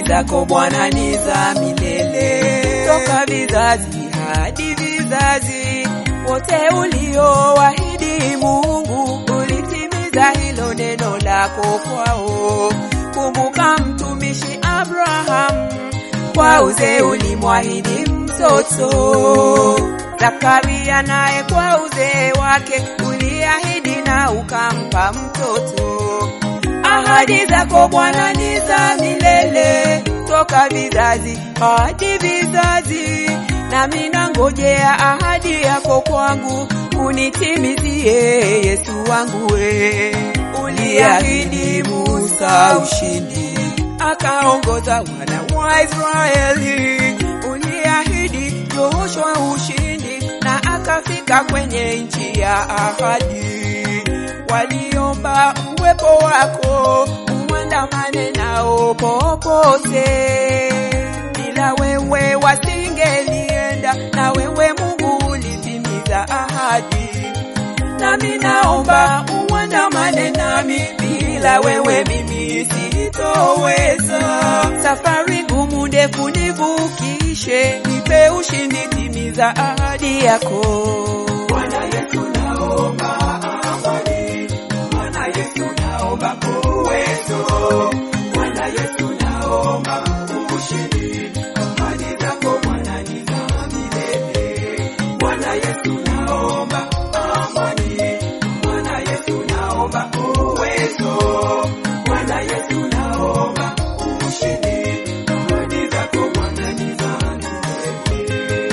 zako Bwana ni za milele, toka vizazi hadi vizazi. Wote uliowaahidi Mungu, ulitimiza hilo neno lako kwao. Kumbuka mtumishi Abraham, kwa uzee ulimwahidi mtoto. Zakaria naye kwa uzee wake uliahidi na ukampa mtoto. Ahadi zako Bwana ni za milele, toka vizazi hadi vizazi. Nami nangojea ahadi yako kwangu, unitimizie Yesu wangu we. Uliahidi Musa ushindi, akaongoza wana wa Israeli. Uliahidi Joshua ushindi, na akafika kwenye nchi ya ahadi. Waliomba uwepo wako uandamane nao popote, bila wewe wasingelienda, na wewe Mungu ulitimiza ahadi. Nami naomba uandamane nami, bila wewe mimi sitoweza. Safari ngumu ndefu nivukishe, nipe ushindi, timiza ahadi yako. Bwana Yesu naomba amani, Bwana Yesu naomba uwezo, Bwana Yesu naomba ushindi, ahadi zako Bwana ni za milele. Bwana Yesu naomba amani, Bwana Yesu naomba uwezo, Bwana Yesu naomba ushindi, ahadi zako Bwana ni za milele.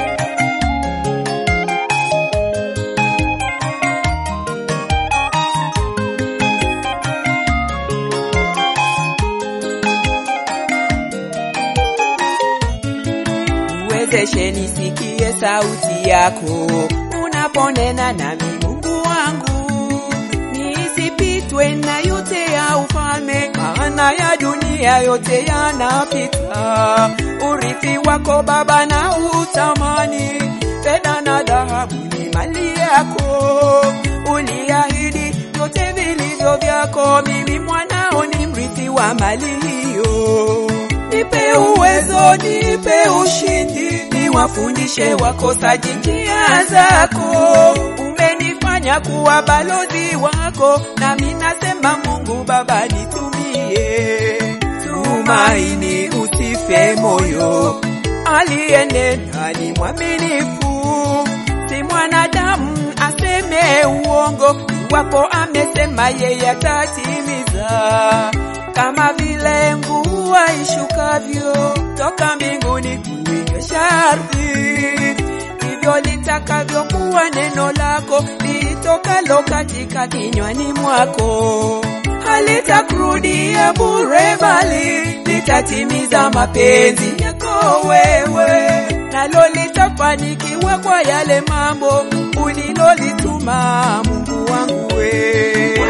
niwezeshe nisikie sauti yako unaponena nami Mungu wangu, nisipitwe na yote ya ufalme, maana ya dunia yote yanapita. Urithi wako Baba na utamani, fedha na dhahabu ni mali yako. Uliahidi vyote vilivyo vyako, mimi mwanao ni mrithi wa mali hiyo. Nipe uwezo, nipe ushindi, niwafundishe wakosaji njia zako. Umenifanya kuwa balozi wako, nami nasema Mungu Baba nitumie. Tumaini, usife moyo, aliyenena ni mwaminifu, si mwanadamu aseme uongo. Iwapo amesema yeye atatimiza, kama vile mvua ishukavyo toka mbinguni kuinyesha ardhi, ndivyo litakavyokuwa neno lako litokalo katika kinywani mwako. Halitakurudia bure, bali litatimiza mapenzi yako wewe, nalo litafanikiwa kwa yale mambo ulilolituma Mungu wangu wewe.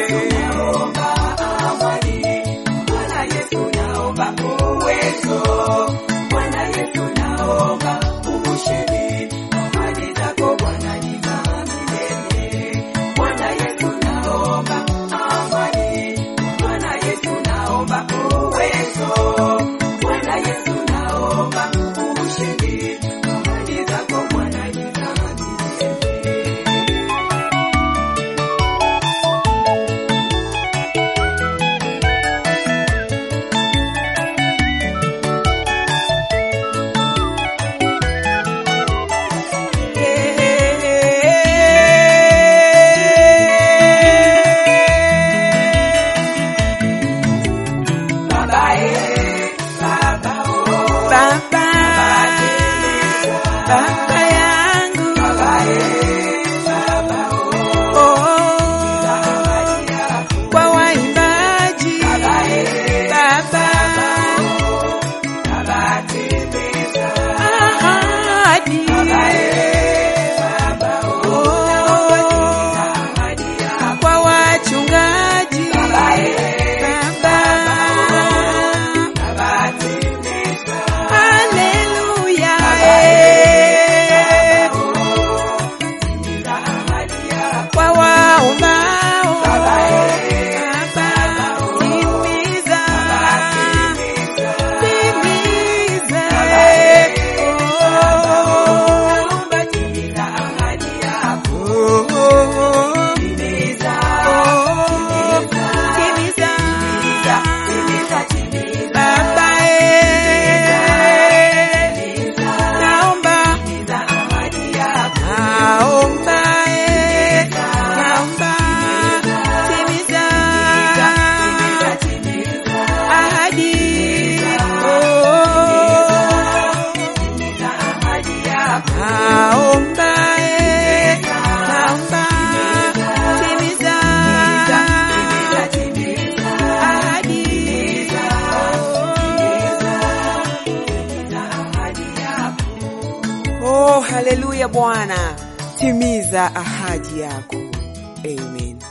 Bwana Yesu naomba uwezo, Bwana Yesu naomba ushindi, ahadi zako Bwana ni za milele. Bwana Yesu naomba amani, Bwana Yesu naomba uwezo, Bwana Yesu naomba ushindi, ahadi zako Bwana ni za milele. Baba, eh, Baba, oh. Baba, Baba yangu Oh, kwa waimbaji Baba, ahadi Oh, kwa wachungaji Baba, Haleluya, eh. haleluya Bwana, timiza ahadi yako. Amen.